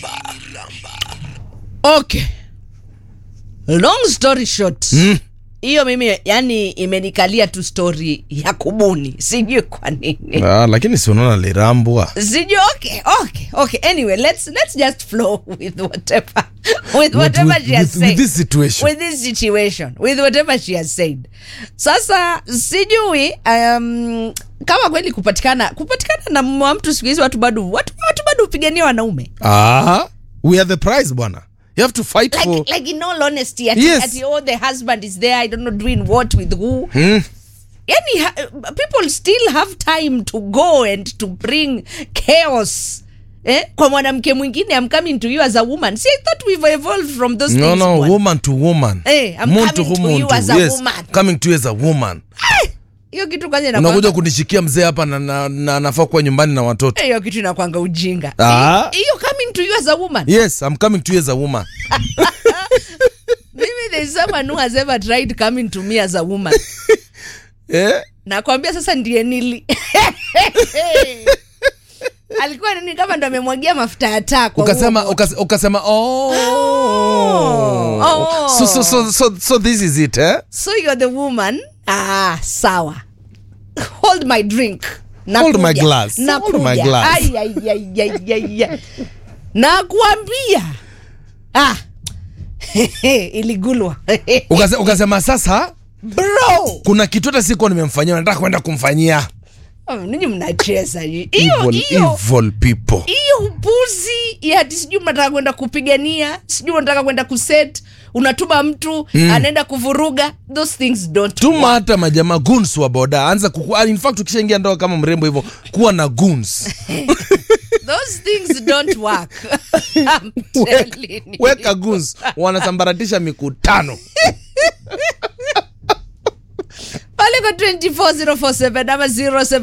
okay long story short Mm. hiyo mimi yani imenikalia tu story ya kubuni sijui kwa nini Ah, lakini si unaona lirambwa sijui okay okay okay anyway let's let's just flow with whatever with With- whatever with- she has with- said with this situation. with this situation with whatever she has said sasa sijui um, kama kweli kupatikana kupatikana na mume wa mtu siku hizi watu bado watu, watu bado hupigania wanaume ah, we are the prize bwana you have to fight like, for like in all honesty ati, Yes. ati, oh, the husband is there i don't know doing what with who Hmm. yani ha, people still have time to go and to bring chaos eh? kwa mwanamke mwingine i'm coming to you as a woman see i thought we've evolved from those no things no bwana. woman to woman Eh, I'm Muntu coming to hu you muntu. as a yes. woman. coming to you as a woman hiyo kitu kwanza unakuja inakwanga- kunishikia mzee hapa na, na, na nafaa kuwa nyumbani na watoto hiyo kitu inakwanga ujinga Ah. Hi- hiyo coming to you as a woman yes i'm coming to you as a woman maybe there's someone who has ever tried coming to me as a woman eh? nakwambia sasa ndiye nili alikuwa nini kama ndo amemwagia mafuta ya taa kwa ukasema huo ukas, ukasema oh. Oh. So, so, so, so, so this is it eh? so you're the woman ah sawa hold my drink Hold my Nakuja. glass. Hold Nakuja. my glass. Ai, ai, ai, ai, ai, ai. nakuambia ah iligulwa Ukase, ukasema sasa bro kuna kitu hata sikuwa nimemfanyia nataka kwenda kumfanyia Oh, ninyi mnacheza hiyo evil, hiyo evil people hiyo upuzi ya ati sijui mnataka kwenda kupigania sijui unataka kwenda kuset unatuma mtu mm. anaenda kuvuruga those things don't tuma work. hata majamaa guns wa boda anza kuku, in fact ukishaingia ndoa kama mrembo hivyo kuwa na guns those things don't work I'm telling you. weka guns wanasambaratisha mikutano pale kwa 24047 ama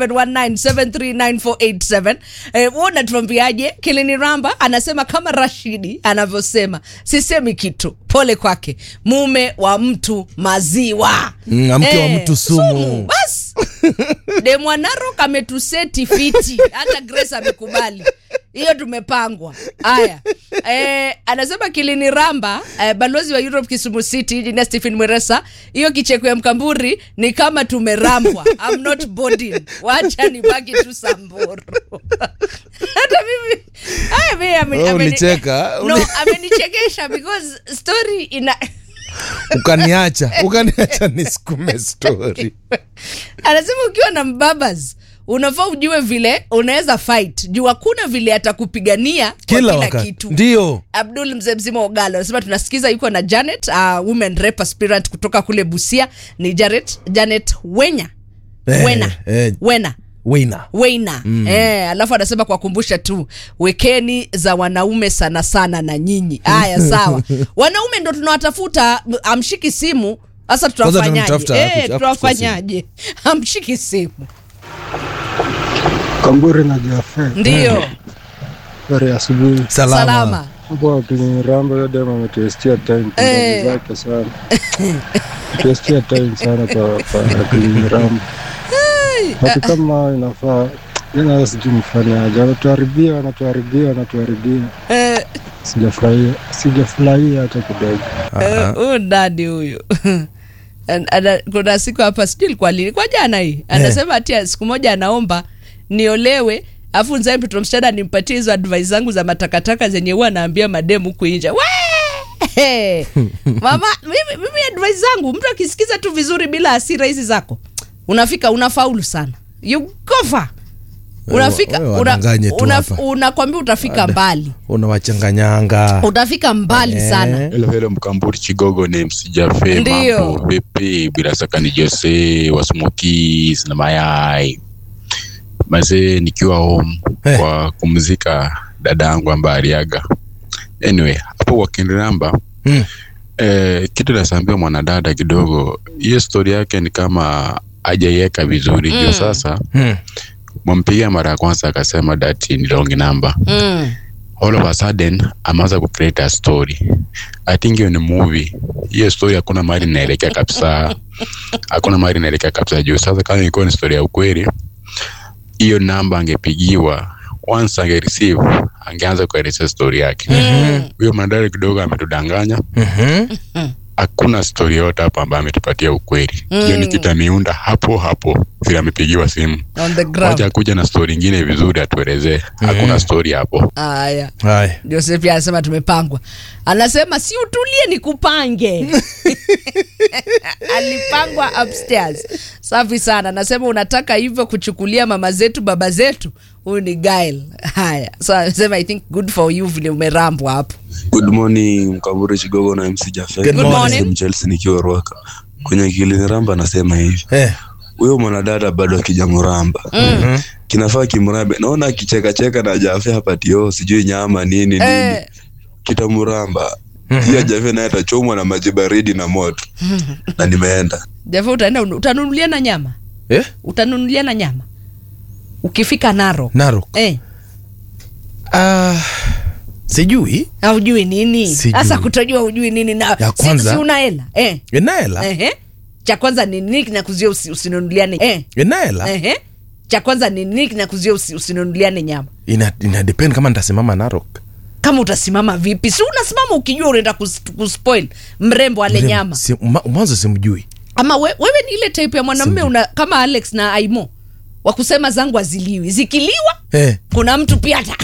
0719739487 eh, wona tuambiaje kilini ramba anasema kama rashidi anavyosema sisemi kitu pole kwake mume wa mtu maziwa Mm, mke wa mtu sumu. bas de mwanarok ametuseti fiti hata grace amekubali hiyo tumepangwa haya eh, anasema kilini ramba eh, balozi wa europe kisumu city jina stephen mweresa hiyo kicheko ya mkamburi ni kama tumerambwa I'm not boarding wacha nibaki tu samburu hata mimi haya mimi ame- Oh, ameni- ulicheka. no amenichekesha because story ina ukaniacha ukaniacha nisikume story anasema ukiwa na mbabas unafaa ujue vile unaweza fight juu hakuna vile atakupigania kwa kila kila wakati kitu ndio abdul mzee mzima ogalo anasema tunasikiza yuko na janet uh, women rep aspirant kutoka kule busia ni janet, janet wenya Eh, wena eh. wena wina weina mm. eh, alafu anasema kuwakumbusha tu wekeni za wanaume sana sana na nyinyi haya sawa wanaume ndo tunawatafuta m- amshiki simu sasa Kwanza tutawafanyaje tunamtafuta, eh, hakuchukua tutawafanyaje amshiki simu Kamburi na Jafe, ndio habari ya asubuhi. salama, salama Hapo kwenye rambo hiyo demo ametuestia time Eh. pumbavu zake sana. Tuestia time sana kwa kwa kwenye rambo. Watu kama inafaa ina sijui mfanyaje, wanatuharibia wanatuharibia wanatuharibia. eh, Sijafurahia sijafurahia hata kidogo. eh, huyu ndani huyu An- ana- kuna siku hapa sijui ilikuwa lini kwa jana hii anasema ati siku moja anaomba niolewe afu nzae mtoto msichana nimpatie hizo advice zangu za matakataka zenye huwa anaambia mademu huku nje We! mama mimi, mimi advice zangu mtu akisikiza tu vizuri bila hasira hizi zako unafika unafaulu sana you go far unafika wewe una- wadanganye tu una- hapa. unakwambia utafika mbali unawachanganyanga utafika mbali Eh. sana Hello, hello Mkamburi Chigogo ni msijafe Ndio. mambo vipi? Bila shaka ni Jose wa Smokies na mayai mazee, nikiwa home Eh. kwa kumzika dada yangu ambaye aliaga. Anyway, hapo kwa Kinramba Mm. eh, kitu nasambia mwanadada kidogo, hiyo stori yake ni kama hajaiweka vizuri mm. Juu sasa Hmm. mwampigia mara ya kwanza akasema that ni long number mm. all of a sudden ameanza kucreate a story i think hiyo ni movie hiyo story hakuna mahali inaelekea kabisa hakuna mahali inaelekea kabisa juu sasa kama ilikuwa ni story ya ukweli hiyo namba angepigiwa once ange receive angeanza kuelezea stori yake huyo mwanadada kidogo ametudanganya Mhm. hakuna stori yote hapa ambayo ametupatia ukweli hiyo ni kitu ameunda hapo hapo vile amepigiwa simu on the ground wacha kuja na stori ingine vizuri atuelezee hakuna stori hapo haya haya joseph pia anasema tumepangwa anasema si utulie ni kupange alipangwa upstairs safi sana anasema unataka hivyo kuchukulia mama zetu baba zetu huyu ni gail haya so anasema i think good for you vile umerambwa hapo Good morning Mkamburi Chigogo na MC Jafet. Good morning. Ni Chelsea nikiwa Ruaka. Kwenye kiliniramba anasema hivi. eh. Huyo mwanadada bado akijamramba. Mm. Kinafaa kimrambe. Naona akicheka cheka na Jafet hapa tio sijui nyama nini nini. Eh. Kitamramba. Pia Jafet naye atachomwa na maji baridi na moto. na nimeenda. jafa utaenda utanunulia na nyama Eh? utanunulia na nyama ukifika naro narok eh, Ah, sijui aujui nini Sijui. sasa kutojua ujui nini na Ya si- kwanza- si una hela eh. enaela Ehe. cha kwanza ni nini kinakuzia usi, usinunuliane eh. enaela Ehe. cha kwanza ni nini kinakuzia usi, usinunuliane nyama ina, ina depend kama nitasimama narok kama utasimama vipi si unasimama ukijua unaenda kus- kuspoil mrembo ale Mrembo, nyama si- ma- mwanzo simjui ama we, wewe ni ile type ya mwanamume una kama alex na aimo wa kusema zangu aziliwi zikiliwa Eh, kuna mtu pia ata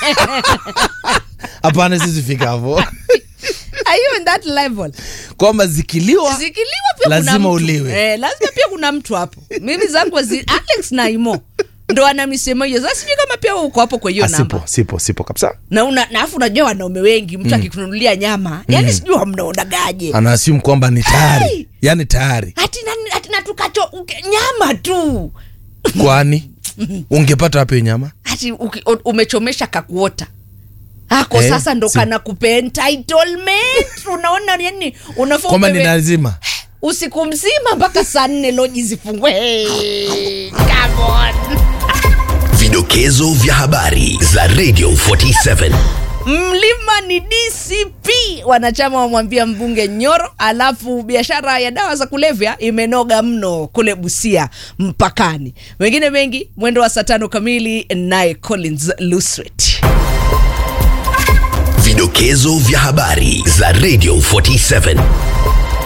hapana sizifika hapo Are you in that level kwamba zikiliwa zikiliwa pia kuna Lazima mtu. uliwe. eh, lazima pia kuna mtu hapo mimi zangu zi, alex na imo ndo ana misemo hiyo sasa sijui kama pia wewe uko hapo kwa hiyo Ah, namba sipo sipo sipo kabisa na una na afu unajua wanaume wengi mtu akikununulia nyama yani sijui wamnaonagaje anaasimu kwamba ni Hey! tayari yani tayari hati na- hati na tukacho uke- nyama tu kwani ungepata wapi hiyo nyama hati uki- u- umechomesha kakuota ako Eh, sasa ndo si- kana kupe entitlement unaona yani unafaa kwamba ni upewe- lazima usiku mzima mpaka saa nne loji zifungwe hey, come on. Vidokezo vya habari za Radio 47. mlima ni dcp wanachama wamwambia mbunge nyoro alafu biashara ya dawa za kulevya imenoga mno kule busia mpakani wengine mengi mwendo wa saa tano kamili naye collins luswet Vidokezo vya habari za Radio 47.